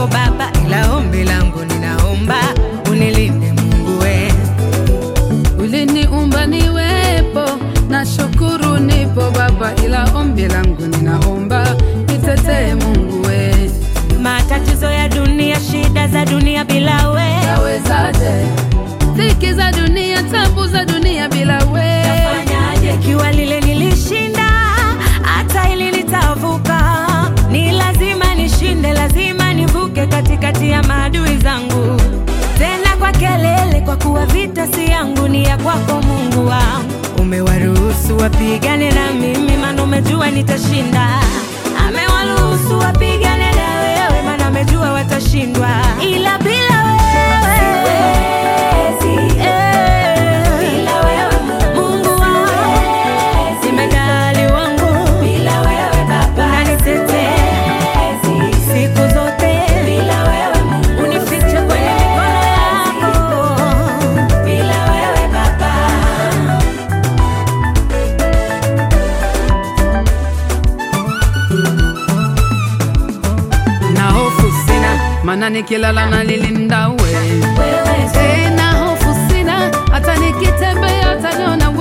nipo Baba, ila ombi langu ninaomba unilinde Mungu we. Uliniumba niwepo, na shukuru nipo Baba, ila ombi langu ninaomba nitetee Mungu we. Matatizo ya dunia, shida za dunia bila we, Tawezaje? Dhiki za dunia, tabu za dunia bila we. fanyaje? Ikiwa lile nilishinda, hata ili nitavuka. Ni lazima nishinde, lazima nivuke katikati ya maadui zangu, tena kwa kelele, kwa kuwa vita si yangu, ni ya kwako Mungu wangu. Umewaruhusu wapigane na mimi, maana umejua nitashinda. Amewaruhusu wapigane na wewe, maana amejua watashindwa, ila bila wewe siwezi. Bila wewe Mungu wangu, jemedali wangu, bila wewe Baba unanitetea siku zote, bila wewe Mungu unifiche kwenye mikono yako, bila wewe Baba Na hofu sina, maana nikilala nalilinda we. wewe Tena hofu sina, hata nikitembea utaniona